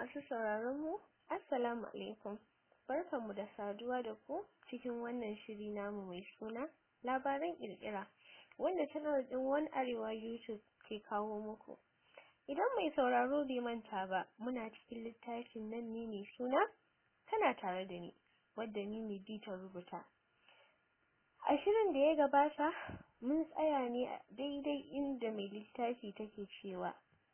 Masu sauraron mu, Assalamu alaikum. Barkanmu da saduwa da ku cikin wannan shiri namu mai suna labaran kirkira wanda channel din One Arewa YouTube ke kawo muku. Idan mai sauraro bai manta ba, muna cikin littafin nan ne mai suna tana tare da ni, wadda ni ne ta rubuta. A shirin da ya gabata, mun tsaya ne a daidai inda mai littafi take cewa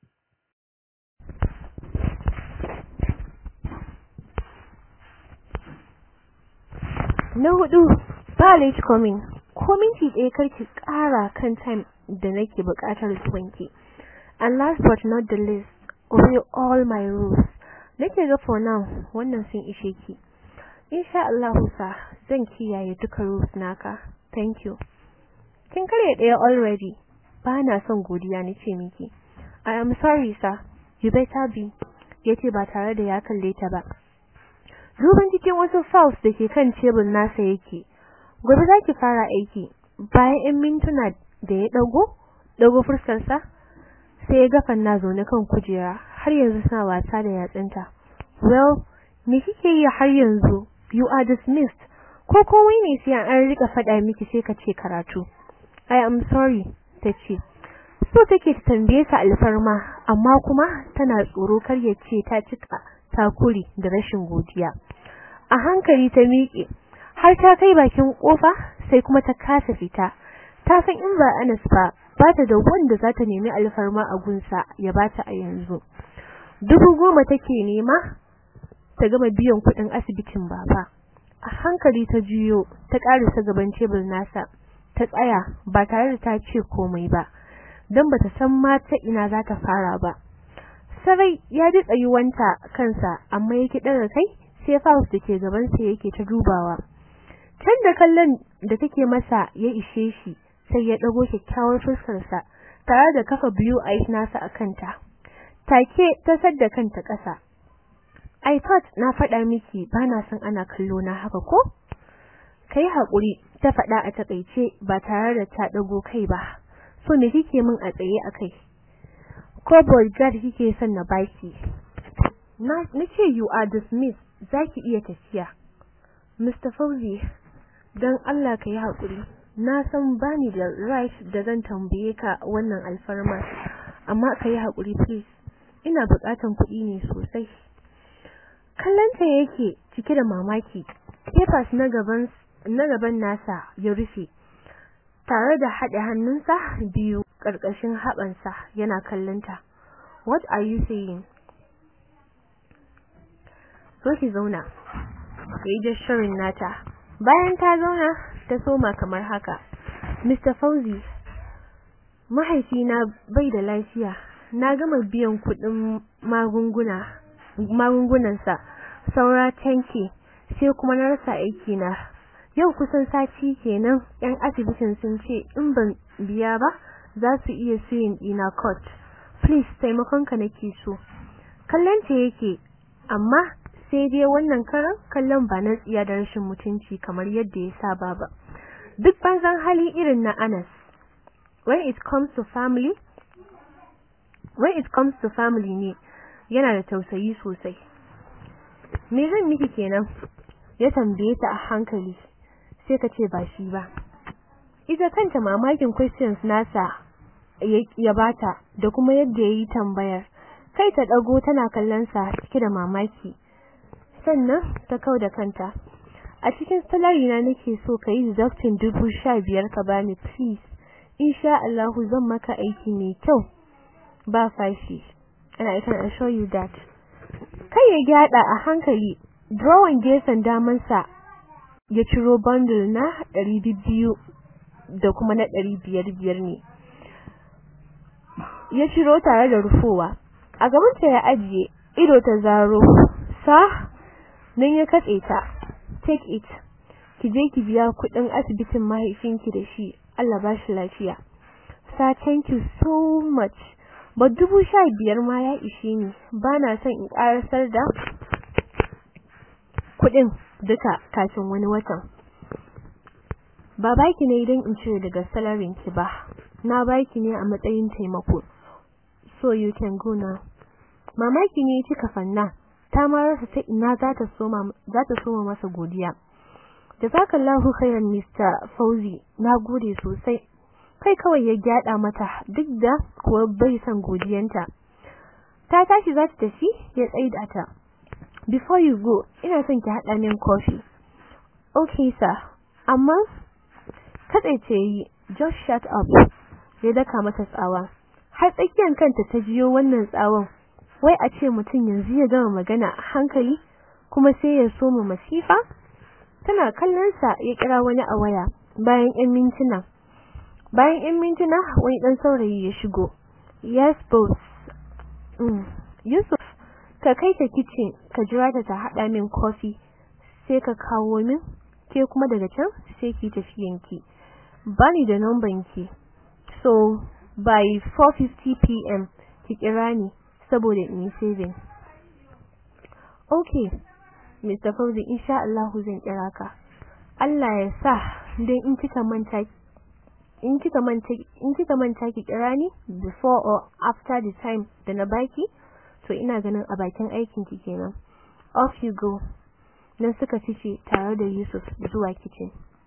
Na hudu, ba late coming. Ko minti ɗaya karki ƙara kan time da nake buƙatar zuwanki. And last but not the least, obey all my rules. Nake ga for now wannan sun ishe ki. Insha Allah sa zan kiyaye duka rules naka. Thank you. Kin karya ɗaya already. Ba na son godiya nace miki. I am sorry sir. You better be. Yace ba tare da ya kalle ta ba. Duban cikin wasu files da ke kan tebur nasa yake. Gobe za ki fara aiki. Bayan 'yan mintuna da ya ɗago, ɗago fuskarsa, sai ya gafan na zaune kan kujera har yanzu suna wasa da yatsunta. Well, me kike yi har yanzu? You are dismissed. Ko komai ne sai an rika faɗa miki sai ka ce karatu. I am sorry, ta ce. So take ta tambaye sa alfarma, amma kuma tana tsoro kar ya ce ta cika takuri da rashin godiya. A hankali ta miƙe, har ta kai bakin ƙofa sai kuma ta kasa fita. Ta san in ba Anas ba, ba ta da wanda za ta nemi alfarma a gunsa ya bata a yanzu. Dubu goma take nema ta gama biyan kuɗin asibitin baba. A hankali ta juyo, ta ƙarisa gaban tebur nasa, ta tsaya ba tare da ta ce komai ba, don bata san ma ta ina za ta fara ba. Sarai ya ji tsayuwanta kansa amma yake ɗaga kai sai Faust da ke gabansa yake ta dubawa. Can da kallon da take masa ya ishe shi sai ya ɗago kyakkyawar fuskarsa tare da kafa biyu a nasa a kanta. Take ta sadda kanta ƙasa. I thought na faɗa miki ba na son ana kallo na haka ko? Kai haƙuri ta faɗa a takaice ba tare da ta ɗago kai ba. So me kike min a tsaye a kai? Ko bodyguard kike son na baki? Na ce you are dismissed zaki iya tafiya. Mr. Fauzi, don Allah ka yi haƙuri. Na san bani da right da zan tambaye ka wannan alfarma, amma ka yi haƙuri please. Ina buƙatan kuɗi ne sosai. Kallanta yake cike da mamaki. Papers na gaban na gaban nasa ya rufe. Tare da haɗe hannunsa biyu ƙarƙashin haɓansa yana kallonta. What are you saying? zo ki zauna yayi jasharin nata bayan ta zauna ta soma kamar haka Mr Fauzi mahaifina bai da lafiya na gama biyan kuɗin magunguna magungunansa saura tanki sai kuma na rasa aiki na yau kusan sati kenan yan asibitin sun ce in ban biya ba za su iya suyin ina court please taimakonka nake so kallon ta yake amma sai dai wannan karan kallon ba na tsiya da rashin mutunci kamar yadda ya saba ba duk banzan hali irin na Anas when it comes to family when it comes to family ne yana da tausayi sosai me zan miki kenan ya tambaye ta a hankali sai ka ce ba shi ba ita kanta mamakin questions nasa ya bata da kuma yadda yayi tambayar kai ta dago tana kallon sa cike da mamaki sannan ta kau da kanta a cikin salary na nake so ka yi deducting dubu sha biyar ka bani please insha Allah zan maka aiki mai kyau ba fashi and I can assure you that kai ya gyada a hankali drawing gefen daman sa ya ciro bundle na ɗari biyu da kuma na ɗari biyar biyar ne ya ciro tare da rufowa a gabanta ya ajiye ido ta zaro sa nan ya katse ta take it ki je ki biya kudin asibitin mahaifinki da shi Allah ba shi lafiya sa thank you so much ba dubu sha biyar ma ya ishe ni ba na son in karasar da kudin duka kafin wani watan ba baki ne idan in cire daga salarin ki ba na baki ne a matsayin taimako so you can go now mamaki ne kika fanna ta ma rasa ta ina za ta soma za ta soma masa godiya jazakallahu khairan Mr. Fauzi nagode sosai kai kawai ya gyada mata duk da kuwa bai son godiyanta ta tashi za ta tafi ya tsaida ta before you go ina son ki hada min coffee okay sir amma kadaice yi just shut up ya daka mata tsawa har tsakiyar kanta ta jiyo wannan tsawon wai a ce mutum yanzu ya gama magana a hankali kuma sai ya soma masifa tana kallon sa ya kira wani a waya bayan 'yan mintuna bayan 'yan mintuna wani dan saurayi ya shigo yes boss mm. Yusuf ka kai ta kitchen ka jira ta ta hada min coffee sai ka kawo min ke kuma daga can sai ki tafiyanki bani da numban ki so by 4:50 pm ki kira ni saboda in yi saving okay Mr. Fauzi insha Allah zan kira ka Allah ya sa dan in kika manta in kika manta in kika manta ki kira ni before or after the time da na baki to ina ganin a bakin aikin ki kenan off you go nan suka fice tare da Yusuf zuwa kitchen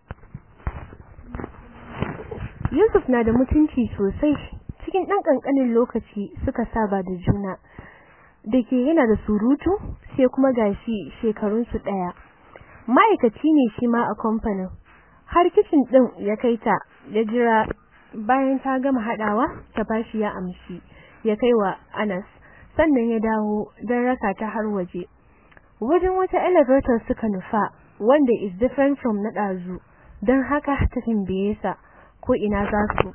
Yusuf na da mutunci sosai cikin dan kankanin lokaci suka saba da juna dake yana da surutu sai kuma gashi shekarun su daya ma'aikaci ne shi ma a kamfanin har kitchen din ya kai ta ya jira bayan ta gama hadawa ta bashi ya amshi ya kai wa Anas sannan ya dawo don raka ta har waje wajen wata elevator suka nufa wanda is different from na dazu don haka ta tambaye sa ko ina za su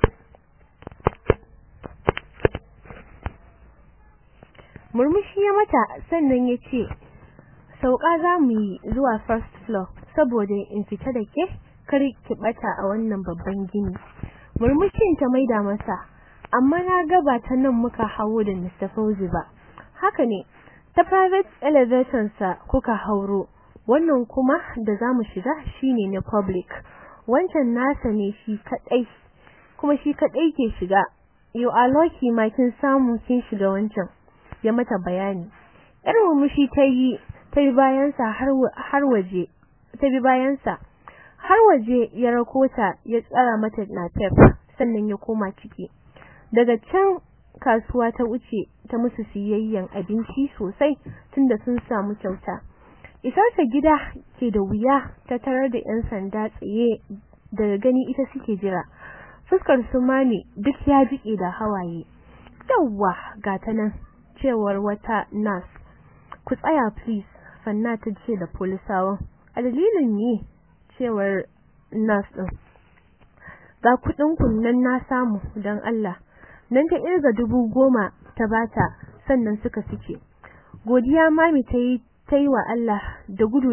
murmushi ya mata sannan ya ce sauka za mu yi zuwa first floor saboda in fita da ke kar ki bata a wannan babban gini murmushin ta maida masa amma na gaba ta nan muka hawo da Mr. Fauzi ba haka ne ta private elevator sa kuka hauro wannan kuma da zamu shiga shine na public wancan nasa ne shi kadai kuma shi kadai ke shiga you are lucky ma kin samu kin shiga wancan ya mata bayani yar murmushi ta yi ta bi bayan sa har har waje ta bi bayan sa har waje ya rakota ya tsara mata na pep sannan ya koma ciki daga can kasuwa ta wuce ta musu siyayyen abinci sosai tunda sun samu kyauta isarta gida ke da wuya ta tarar da yan sanda tsaye daga gani ita suke jira fuskar su mami duk ya jike da hawaye yawwa ga ta nan cewar wata nurse ku tsaya please fanna ta ce da polisawan a dalilin ne cewar nurse din ga kudin kunnan na samu don Allah nan ta irga dubu goma ta bata sannan suka fice godiya mami ta yi ta yi wa Allah da gudu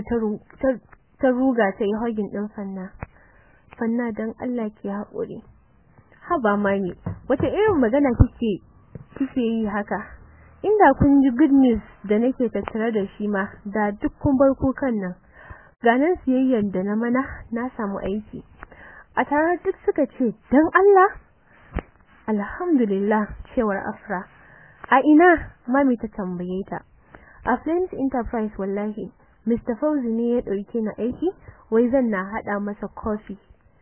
ta ruga ta yi hogin din fanna fanna don Allah ke haƙuri haba mami wata irin magana kike kike yi haka inda kun ji good news da nake tattare da shi ma da duk kun bar kukan nan ganin siyayyar da na mana na samu aiki a tare duk suka ce dan Allah alhamdulillah cewar Afra a ina mami ta tambaye ta a Flames Enterprise wallahi Mr. Fauzi ne ya dauke na aiki wai zan na hada masa coffee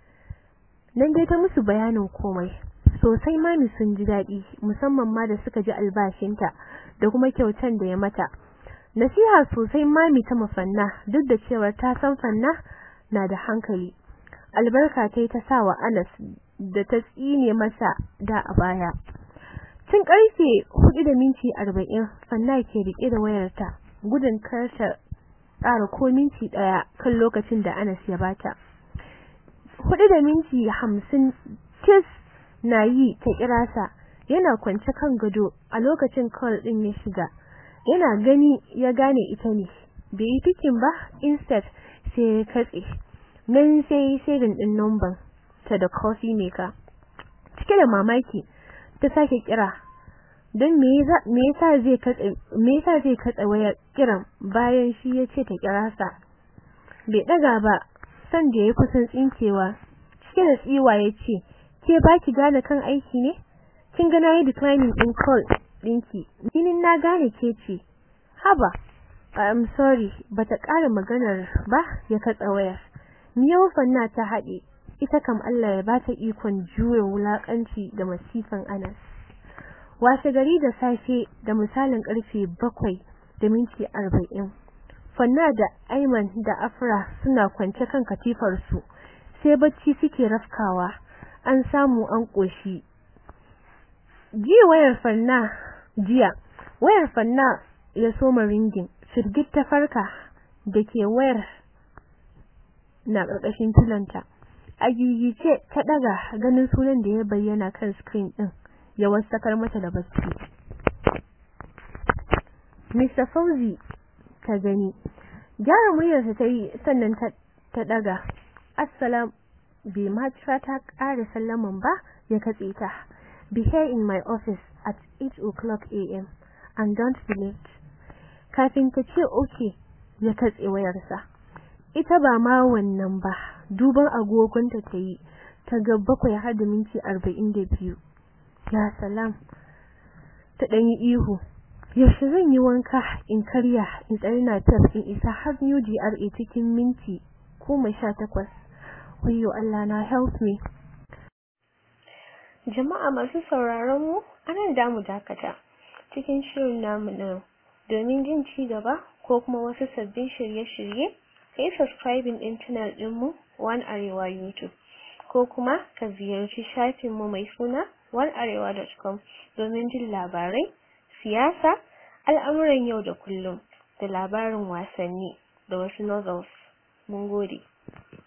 nan dai ta musu bayanin komai sosai mami sun ji daɗi musamman ma da suka ji albashinta da kuma kyautan da ya mata nasiha sosai mami ta mafanna duk da cewa ta san fanna na da hankali albarka ta yi ta sa wa Anas da ta tsine masa da a baya tun karfe hudu da minti arba'in fanna ke rike da wayarta gudun karta ƙara ko minti ɗaya kan lokacin da Anas ya bata hudu da minti hamsin kis na yi ta kira sa yana kwance kan gado a lokacin call din ya shiga yana gani ya gane ita ne bai yi fikin ba instead sai ya katse nan sai sai din number ta da coffee maker cike da mamaki ta sake kira don me yasa zai katse me yasa zai katse wayar kiran bayan shi ya ce ta kira sa bai daga ba san da ya kusan tsinkewa cike da tsiwa ya ce ke baki gane kan aiki ne kin ga nayi declining din call dinki ninin na gane ke ce haba I'm sorry bata ƙara maganar ba ya katsa wayar miyau fanna ta haɗe ita kam Allah ya bata ikon juya wulakanci da masifan Anas washe gari da safe da misalin karfe bakwai da minti arba'in fanna da Aiman da Afra suna kwance kan katifar su sai bacci suke rafkawa an samu an koshi jiya wayar fanna jiya wayar fanna ya soma ringin firgit ta farka da ke wayar na ƙarƙashin tulanta a gigice ta ɗaga ganin sunan da ya bayyana kan screen ɗin ya wasakar mata da bacci Mr. Fauzi ta gani gyara muryarsa ta yi sannan ta ɗaga assalam bai ma ta ƙara sallaman ba ya katse ta be here in my office at 8 o'clock am and don't be late kafin ta ce okay ya katse wayarsa ita ba ma wannan ba duban agogonta ta yi ta ga bakwai har da minti arba'in da biyu ya salam ta ɗanyi ihu yaushe zan yi wanka in karya in tsari na taf in isa har new GRA cikin minti goma sha takwas wayo Allah na help me jama'a masu sauraron mu ana da mu dakata cikin shirin namu na domin jin ci gaba ko kuma wasu sabbin shirye-shirye kai subscribing din channel dinmu One Arewa YouTube ko kuma ka ziyarci shafinmu mai suna onearewa.com domin jin labarai, siyasa, al'amuran yau da kullum da labarin wasanni da wasu novels. Mun gode.